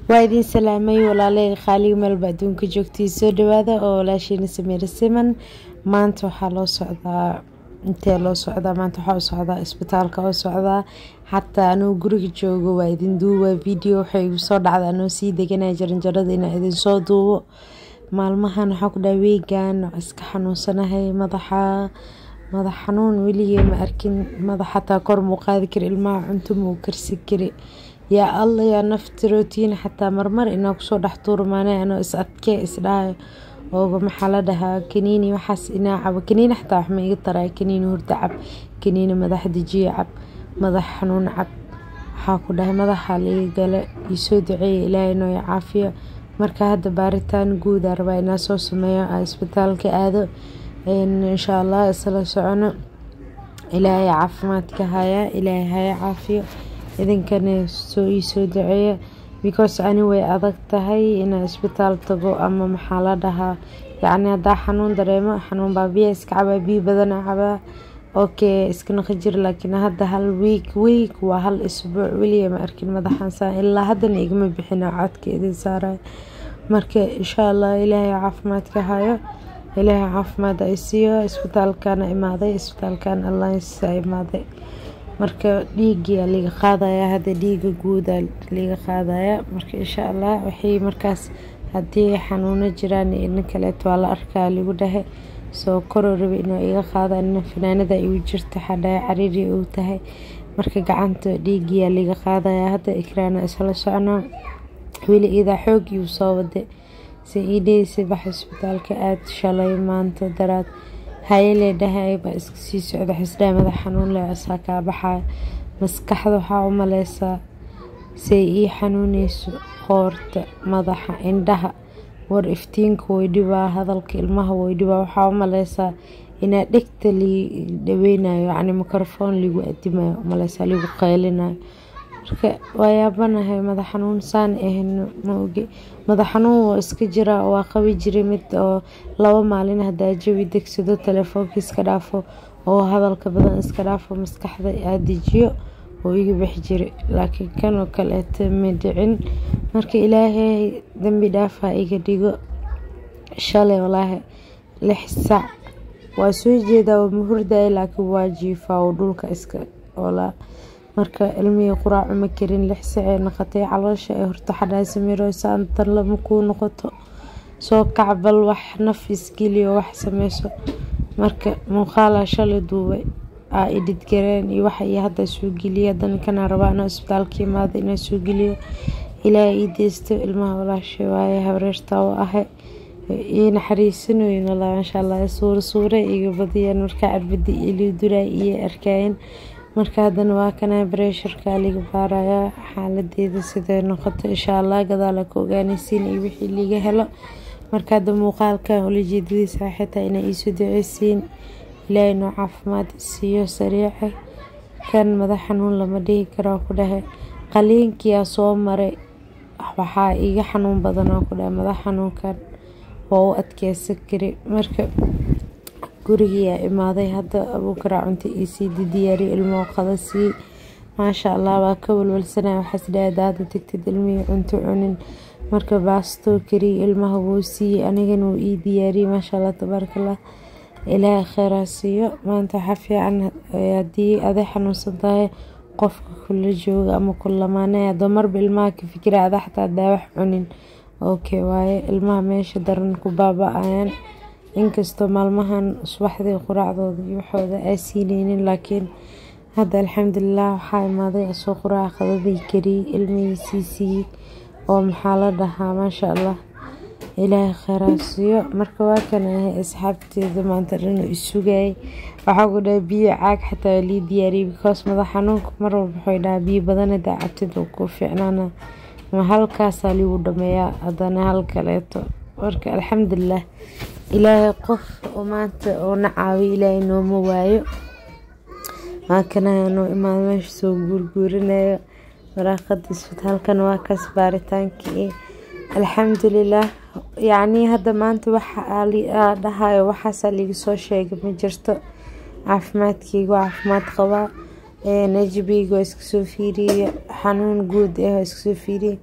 waa idin salaamay walaaley qaaliga meelba adduunka joogtay soo dhawaada oo walaashiina sameere siman maanta waxaa loo socdaa intee loo socdaa maanta waxaa u socdaa isbitaalka oo socdaa xataa anuu guriga joogo waa idin duuba video waxay igu soo dhacda anoo sii deganaya jaranjarada inaa idin soo duubo maalmahan waxaa ku dhaha weegan iska xanuunsanahay madaxa madax xanuun weligee ma arkin madax xataa kor muu qaadi kari ilmaha cunto muu karsi kari yaa alla yaa nafti rootiin xataa marmar inaa kusoo dhex tuurmaanay anoo is adkee isdhahayo ooba maxaa la dhahaa kaniini waxaas inaa cabo kaniini xataa wax ma iga taray kaniini hurda cab kaniini madax dejiye cab madax xanuun cab waxaa ku dhahay madaxa liga gale iisoo duceeya ilaahay noo caafiyo marka hadda baaritaan guudaa rabaa inaa soo sameeyo aa isbitaalka aado insha allah isla socono ilaahay caafimaadka haya ilaahay haya caafiyo idinkana soo iisoo duceeya because ani way adag tahay inaa isbitaal tago ama maxaa la dhahaa yacni haddaa xanuun dareemo xanuun baa biya iska cabaa biyo badana cabaa okay iska naqi jir laakiin hadda hal week week waa hal isbuuc weliya ma arkin madaxan saan ilaa haddana igama bixina codka idin saarayo marka insha allah ilaahay caafimaadka hayo ilaahay caafimaad ay siiyo isbitaalkana imaaday isbitaalkan alliance imaaday marka dhiigia liga qaadaya hadda dhiiga guuda liga qaadaya marka insha allah waxay markaas haddii xanuuno jiraan ina kaleeto waa la arkaa ligu dhahe soo koroo rabi inuu iga qaada ina fanaanada igu jirta xadhaaya cariiri uu tahay marka gacanta dhiigiyaa liga qaadaya hadda ikraana isla socnaa weli idaa xoog iyu soo wade si iidheysa bax isbitaalka aad shalay maanta daraad hayelee dhahay baa iska sii socda xisdhaa madax xanuun leh asaa kaa baxaya maskaxda waxaa u maleysaa say ii xanuuneyso qoorta madaxa indhaha war iftiinka way dhibaa hadalka ilmaha way dhibaa waxaa u maleysaa inaa dhegta li dhaweynayo yacni microfoon ligu adimayo umaleysaa ligu qaylinayo marka waa yaabanahay madax xanuun saan ahan ma oge madax xanuun waa iska jiraa waa qabi jiray mid oo laba maalin hadaa jawi degsado telefoonka iska dhaafo oo hadalka badan iska dhaafo maskaxda adejiyo oo iga bixi jiray laakiin kanoo kaleeta ma dhicin marka ilaahay dambi dhaafa iga dhigo shalay walaahi lix sac waa soo jeedaa waa mahurdaaya laakiin waa jiifaa oo dhulka iska oolaa marka ilmihii quraac uma karin lix sacee noqotay caloosha ee horta xadhaa samiiro saantan lama kuu noqoto soo kacbal wax naf isgeliyo wax sameyso marka muuqaalaa shalay duubay aa idhidgareen iyo waxa iyo hadda soo geliya haddana kana rabaa inaa isbitaalka imaada inaa soo geliyo ilaaha ii deysto ilmaha walaashay waaye habreertaa u ahay ii naxariisanoyin walaa maasha allah suura suure iga badiyeen markaa arbadi ilii duraa iyo arkaayeen marka haddana waa kana bareesharka liga baarayaa xaaladeeda siday noqoto insha allah gadaala ka ogaanaysiin iyo wixii liga helo marka hadda muuqaalkan ulajeedadiisa xitaa inaa iisoo duceysiin ilaahay noo caafimaad siiyo sariica kan madax xanuun lama dhihi karaa ku dhahay qaliinkiyaa soo maray waxaa iga xanuun badanaa ku dhahay madax xanuunkan waa u adkeysan kari marka gurigiyaa imaaday hadda abuukaraa cunta iisii diyaariya ilmoo qada sii maasha allah waa ka walwalsanaya waxaas dhaada hadda tagtid ilmihii cunto cunin marka baastoo kariya ilmaha wuu siiyey anigana wuu ii diyaariyey maasha allah tabaarakallah ilaahay kheyraa siiyo maanta waxaa fiican haddii aday xanuunsan tahay qofka kula jooga ama kulamaanaya adoo marba ilmaha ka fikira ada xataa hadaa wax cunin okay waaye ilmaha meesha daran ku baaba-ayaan inkastoo maalmahan subaxdii quraacdooda iyo waxooda aa siineynin laakiin hadda alxamdulilah waxaa imaaday asoo quraac qadadii kariyey ilmihii sii siiyey oo maxaa la dhahaa maasha allah ilaahay kheyraa siiyo marka waa kan ahay asxaabteeda maanta dhan isugayay waxaa ku dhaha biyo caag xataa lii diyaariyay because madax xanuunka mar walba waxay dhahaa biyo badan hadaa cabtid oo ku fiicnaana ma halkaasaa ligu dhameeyaa haddana hal kaleeto marka alxamdulilah ilaahay qof oo maanta oo na caawiyo ilaahay nooma waayo maakanaha noo imaado meesha soo guurguurinayo waraaqada isbitaalkan waa kaas baaritaankii alxamdulilah yacnii hadda maanta waxa dhahayo waxaasaa liga soo sheegay ma jirto caafimaadkeyga waa caafimaad qabaa najbiyga waa iska soo fiiriyey xanuun guud ah waa iska soo fiiriyey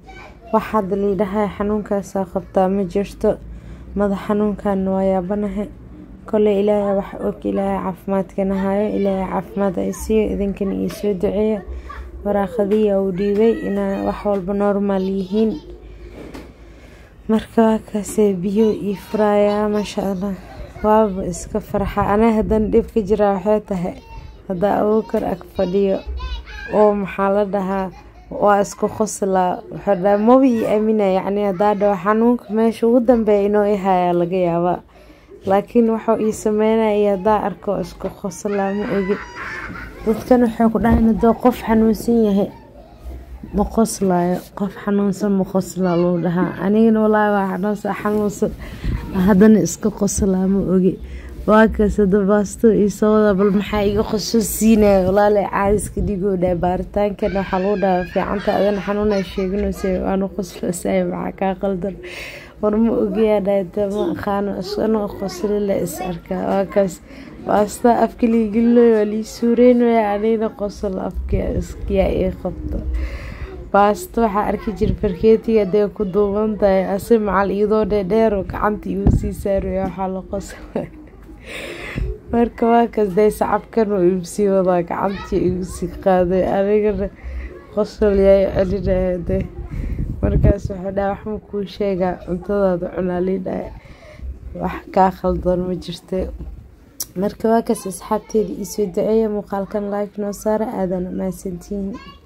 wax hadda liidhahay xanuunkaasaa qabtaa ma jirto madax xanuunkan waa yaabanahay koley ilaahay wax og ilaahay caafimaadkana hayo ilaahay caafimaad ay siiyo idinkana ii soo duceeya waraaqadiya uu dhiibay inaa wax walba normaal yihiin marka waa kaasee biyo ii furayaa maasha allah waaba iska farxa anaa haddana dhib ka jiraa waxay tahay haddaa abuukar ag fadhiyo oo maxaa la dhahaa waa isku qoslaa wuxuu dhaha maba ii aamina yacni haddaa dhaho xanuunka meesha ugu dambeeya inoo i hayaa laga yaabaa laakiin waxuu ii sameynaya iyo haddaa arko isku qoslaa ma ogi dadkan waxay ku dhahayn hadduu qof xanuunsan yahay ma qoslaayo qof xanuunsan ma qoslaa luu dhahaa anigana walaahi waa xanuunsan xanuunsan haddana iska qoslaa ma ogi waa kaas hada baasto iyo sawada bal maxaa iga qoso siinaya walaale caadiska dhigoo dhaha baaritaankan waxaa lagu dhahaa fiicanta adana xanuuna sheeganaysa waanu qoslosay maxaa kaa qaldan war ma ogayaa dhahda ma aqaano isana qosli la is arkaa waa kaas baasta afka liigeliloy waa lii suureynaya anigna qosol afka iskiyaa ii qabto baasto waxaa arki jira farkeetiga hadee ku duuban tahay ase macal iyadoo dheerdheer oo gacanta igu sii saaraya waxaa la qoslay marka waa kaas dee sacabkan oo igu sii wadaa gacantii igu sii qaaday anigana qosol yaa celinaya de markaas wuxuu dhaha waxma kuu sheegaa cuntadaada cunaalii dhaha wax kaa khaldan ma jirta marka waa kaas asxaabteeda iisoo duceeya muuqaalkan like noo saara aadana mahadsantihiin